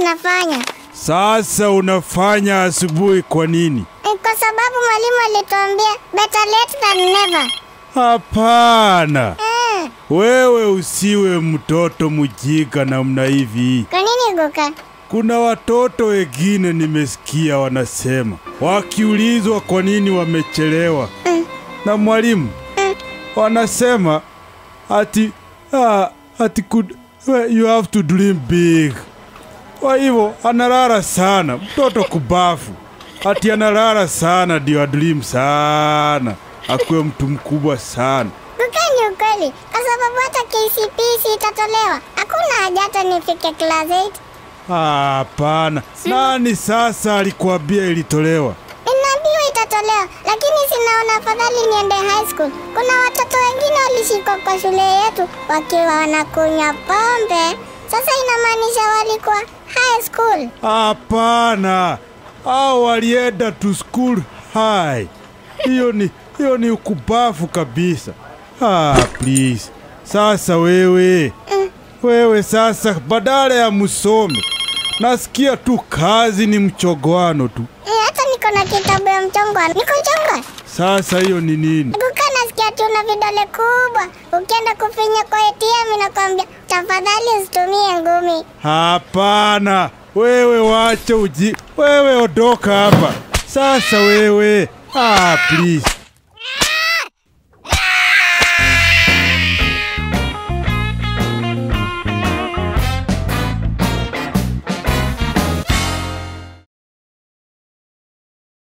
nafanya. Sasa unafanya asubuhi kwa nini? Ni kwa sababu mwalimu alituambia better late than never. Hapana, Mm. wewe usiwe mtoto mjinga namna hivi. Kwa nini Guka? Kuna watoto wengine nimesikia wanasema wakiulizwa kwa nini wamechelewa Mm. na mwalimu wanasema ati ah, ati could, you have to dream big. Kwa hivyo analala sana, mtoto kubafu ati analala sana ndio adream sana, akuwe mtu mkubwa sana. Guka ni ukweli, kwa sababu hata KCPE itatolewa. Hakuna haja hata nifike class 8. Hapana, nani sasa alikuambia ilitolewa? Ninaambiwa itatolewa, lakini sinaona afadhali niende high school. Kuna watoto wengine walishikwa kwa shule yetu wakiwa wanakunywa pombe. Sasa inamaanisha walikuwa high school. Hapana, hao walienda to school high. Hiyo ni hiyo ni ukubafu kabisa. Ah, please. Sasa wewe wewe sasa, badala ya msome, nasikia tu kazi ni mchogwano tu. Eh, hata niko na kitabu ya mchongwa. Niko mchongwa. Sasa hiyo ni nini? Guka nasikia tu una vidole kubwa. Ukienda kufinya kwa ATM inakwambia tafadhali usitumie ngumi. Hapana, wewe wacha uji, wewe ondoka hapa sasa. Wewe ah, please